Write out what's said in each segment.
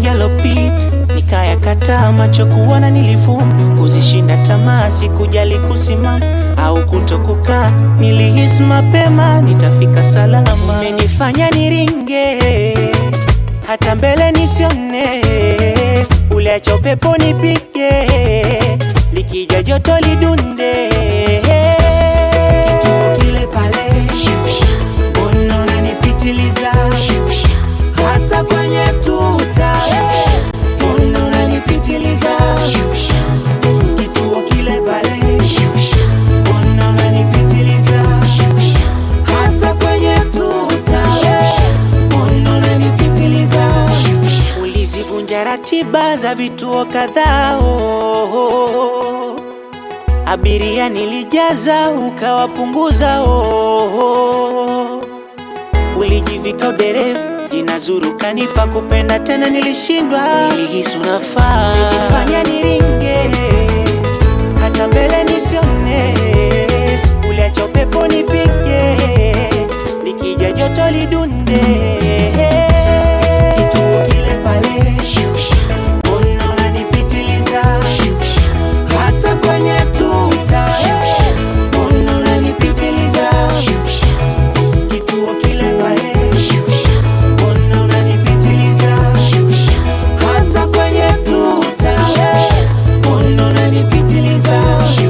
mengi yalopita nikayakataa, macho kuona nilifumba, kuzishinda tamaa, sikujali kusimama au kutokukaa, nilihisi mapema nitafika salama. Umenifanya niringe hata mbele nisione, uliacha upepo nipige, likija joto lidunde, kituo kile pale, mbona unanipitiliza hata kwenye tuta, mbona unanipitiliza kituo kile pale, mbona unanipitiliza hata kwenye tuta, mbona unanipitiliza ulizivunja ratiba za vituo kadhaa oh, oh, oh. Abiria nilijaza ukawapunguza oh, oh. Ulijivika udereva jina zuru kanipa kupenda tena nilishindwa, nilihisi unafaa ulijifanya niringe hata mbele nisione, uliacha upepo nipige, likija joto lidunde kituo kile pale, mbona unanipitiliza hata kwenye tuta, mbona unanipitiliza kituo kile pale, mbona unanipitiliza hata kwenye tuta, mbona unanipitiliza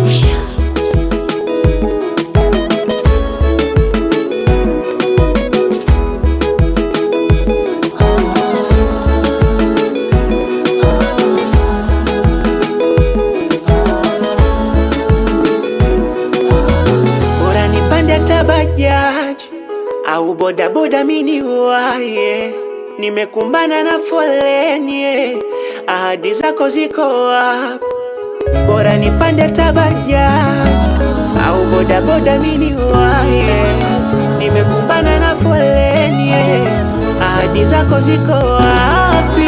bora nipande hata bajaji au bodaboda mini waye, nimekumbana na foleni, eh, ahadi zako ziko wapi? Bora nipande hata bajaji au bodaboda mini waye, nimekumbana na foleni, eh, ahadi zako ziko wapi?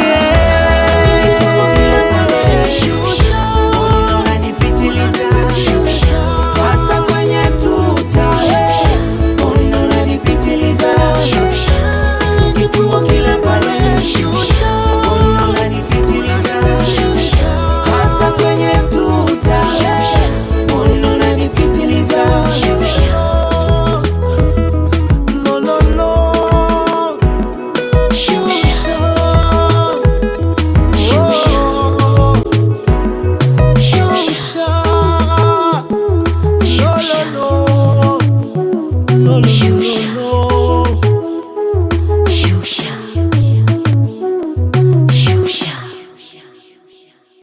Mbona unanipitiliza? Hata kwenye tuta, mbona unanipitiliza? Kituo kile pale, mbona unanipitiliza? Hata kwenye tuta, mbona unanipitiliza? No, no, no. Shusha. Oh. Shusha. No, no, no. No, no, no.